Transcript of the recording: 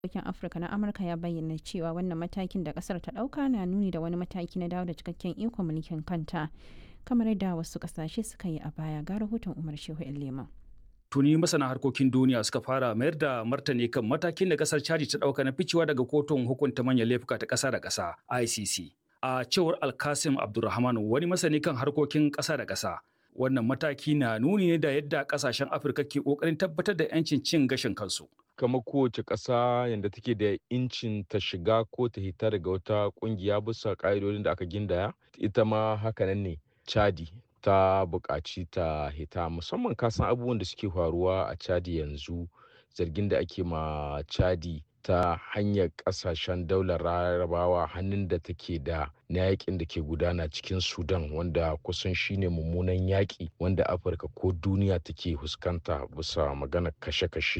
harkokin Afirka na Amurka ya bayyana cewa wannan matakin da kasar ta ɗauka na nuni da wani mataki na dawo da cikakken ikon mulkin kanta kamar yadda wasu ƙasashe suka yi a baya ga rahoton Umar Shehu Leman. tuni masana harkokin duniya suka fara mayar da martani kan matakin da kasar Chadi ta dauka na ficewa daga kotun hukunta manyan laifuka ta kasa da kasa ICC. A cewar Alkasim Abdulrahman wani masani kan harkokin kasa da kasa. Wannan mataki na nuni ne da yadda kasashen Afirka ke kokarin tabbatar da 'yancin cin gashin kansu. kamar kowace ƙasa yadda take da incin ta shiga ko ta hita daga wata ƙungiya bisa ƙa'idodin da aka gindaya ita ma hakanan ne chadi ta buƙaci ta hita musamman kasan abubuwan da suke faruwa a chadi yanzu zargin da ake ma chadi ta hanyar ƙasashen daular larabawa hannun da take da na yakin da ke gudana cikin sudan wanda kusan shine mummunan yaƙi wanda afirka ko duniya take fuskanta bisa maganar kashe-kashe